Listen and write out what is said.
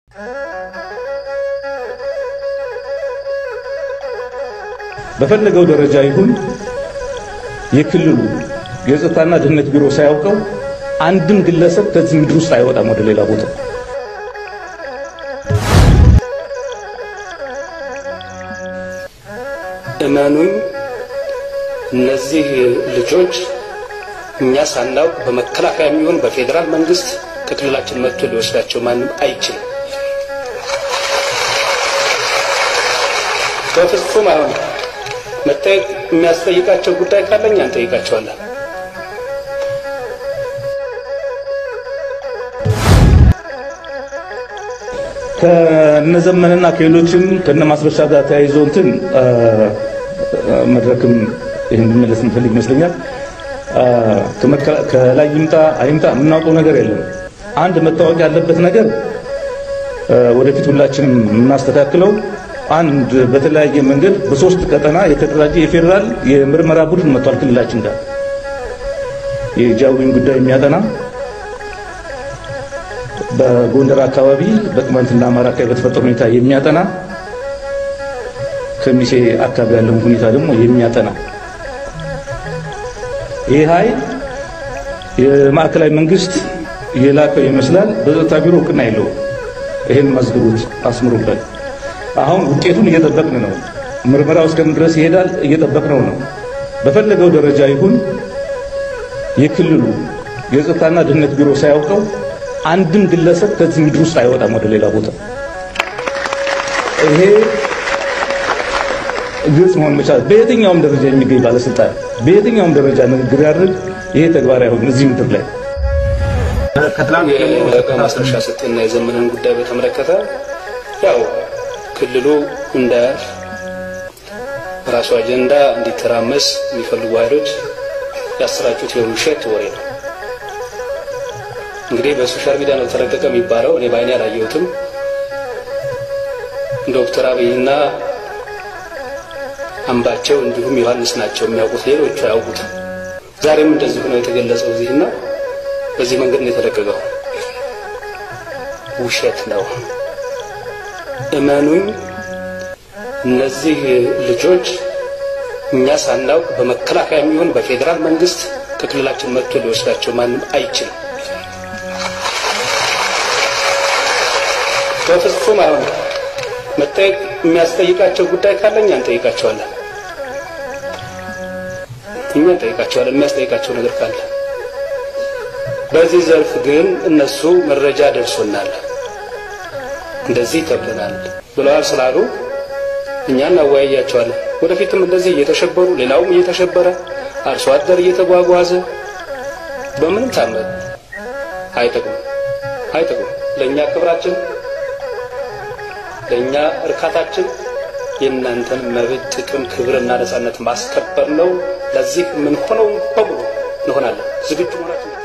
በፈለገው ደረጃ ይሁን የክልሉ የጸጥታና ደህንነት ቢሮ ሳያውቀው አንድም ግለሰብ ከዚህ ምድር ውስጥ አይወጣም ወደ ሌላ ቦታ። እመኑኝ እነዚህ ልጆች እኛ ሳናውቅ በመከላከያ የሚሆን በፌዴራል መንግስት ከክልላችን መጥቶ ሊወስዳቸው ማንም አይችልም። በፍጹም አይሆንም። መጠየቅ የሚያስጠይቃቸው ጉዳይ ካለ እኛ እንጠይቃቸዋለን። ከነዘመንና ከሌሎችም ከነ ማስረሻ ጋር ተያይዞ እንትን መድረክም ይህን እንመለስ እንፈልግ ይመስለኛል። ከላይ ይምጣ አይምጣ የምናውቀው ነገር የለም። አንድ መታወቅ ያለበት ነገር ወደፊት ሁላችንም የምናስተካክለው አንድ በተለያየ መንገድ በሶስት ቀጠና የተደራጀ የፌዴራል የምርመራ ቡድን መጥቷል ክልላችን ጋር የጃዊን ጉዳይ የሚያጠና በጎንደር አካባቢ በቅማንትና አማራ አካባቢ በተፈጠረ ሁኔታ የሚያጠና ከሚሴ አካባቢ ያለውን ሁኔታ ደግሞ የሚያጠና ይህ ኃይል የማዕከላዊ መንግስት የላከው ይመስላል። በጸጥታ ቢሮ እውቅና የለውም። ይህን መዝግቡት፣ አስምሩበት። አሁን ውጤቱን እየጠበቅን ነው። ምርመራው እስከምን ድረስ ይሄዳል እየጠበቅነው ነው። በፈለገው ደረጃ ይሁን የክልሉ የጸጥታና ደህንነት ቢሮ ሳያውቀው አንድም ግለሰብ ከዚህ ምድር ውስጥ አይወጣም ወደ ሌላ ቦታ። ይሄ ግልጽ መሆን መቻል በየትኛውም ደረጃ የሚገኝ ባለስልጣን በየትኛውም ደረጃ ንግግር ያድርግ፣ ይሄ ተግባራዊ አይሆንም እዚህ ምድር ላይ። ማስረሻ ሰጤና የዘመንን ጉዳይ በተመለከተ ያው ክልሉ እንደ ራሱ አጀንዳ እንዲተራመስ የሚፈልጉ ኃይሎች ያሰራጩት የውሸት ወሬ ነው። እንግዲህ በሶሻል ሚዲያ ነው ተለቀቀ የሚባለው። እኔ በአይኔ አላየሁትም። ዶክተር አብይና አምባቸው እንዲሁም ዮሐንስ ናቸው የሚያውቁት፣ ሌሎቹ አያውቁትም። ዛሬም እንደዚሁ ነው የተገለጸው እዚህና በዚህ መንገድ ነው የተለቀቀው። ውሸት ነው። እመኑኝ እነዚህ ልጆች እኛ ሳናውቅ በመከላከያ የሚሆን በፌዴራል መንግስት ከክልላችን መጥቶ ሊወስዳቸው ማንም አይችልም። በፍጹም አይሆንም። መጠየቅ የሚያስጠይቃቸው ጉዳይ ካለ እኛ እንጠይቃቸዋለን። እኛ እንጠይቃቸዋለን የሚያስጠይቃቸው ነገር ካለ። በዚህ ዘርፍ ግን እነሱ መረጃ ደርሶናል፣ እንደዚህ ተብለናል ብለዋል ስላሉ እኛ እናወያያቸዋለን። ወደፊትም እንደዚህ እየተሸበሩ ሌላውም እየተሸበረ አርሶ አደር እየተጓጓዘ በምንም ታመን አይጠቅም አይጠቅም። ለእኛ ክብራችን ለእኛ እርካታችን የእናንተን መብት፣ ጥቅም፣ ክብርና ነጻነት ማስከበር ነው። ለዚህ ምን ሆነው በሙሉ እንሆናለን። ዝግጁ መሆናችን